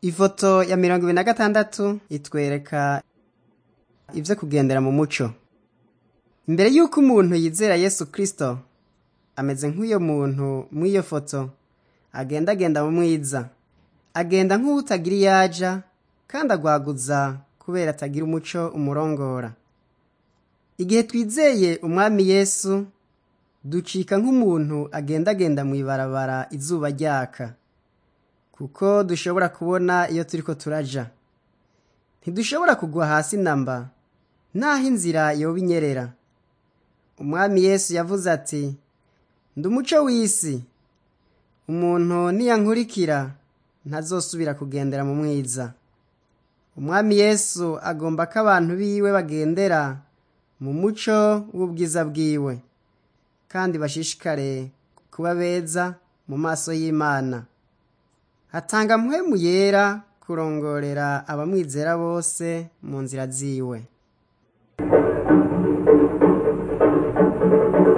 ifoto ya mirongo ibiri na gatandatu itwereka ivyo kugendera mu muco imbere y'uko umuntu yizera yesu kristo ameze nk'uyo muntu mw'iyo foto agendagenda mu mwiza agenda nk'uwutagira iyo aja kandi agwaguza kubera atagira umuco umurongora igihe twizeye umwami yesu ducika nk'umuntu agendagenda mw'ibarabara izuba ryaka kuko dushobora kubona iyo turiko turaja ntidushobora kugwa hasi namba naho inzira yoba inyerera umwami yesu yavuze ati ndi umuco w'isi umuntu niyankurikira ntazosubira kugendera mu mwiza umwami yesu agomba ko abantu biwe bagendera mu muco w'ubwiza bwiwe kandi bashishikare kuba beza mu maso y'imana atanga mpwemu yera kurongorera abamwizera bose mu nzira ziwe